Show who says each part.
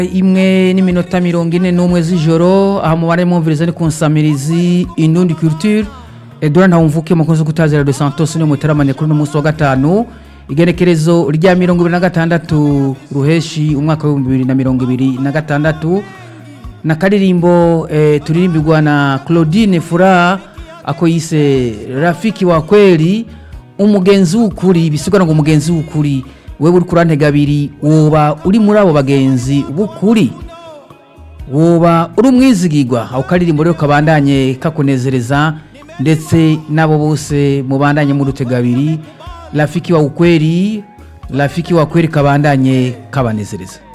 Speaker 1: imwe n'iminota mirongo ine n'umwe z'ijoro aha mubare mwumviriza ni ku nsamirizi indundi culture edouard ntawumvuke mukunzi kutazira de santos ni muteramane kuri uno munsi wa gatanu igenekerezo rya mirongo ibiri na gatandatu ruheshi umwaka w'ibihumbi bibiri na mirongo ibiri na gatandatu na karirimbo eh, turirimbirwa na claudine furaha ako yise rafiki wa kweli umugenzi w'ukuri bisigura ngo umugenzi w'ukuri wewe uri kurantega abiri woba uri muri abo bagenzi b'ukuri woba uri umwizigirwa ako karirimbo rero kabandanye kakunezereza ndetse n'abo bose mubandanye muri utega abiri rafiki wa ukweli rafiki wa kweli kabandanye kabanezereza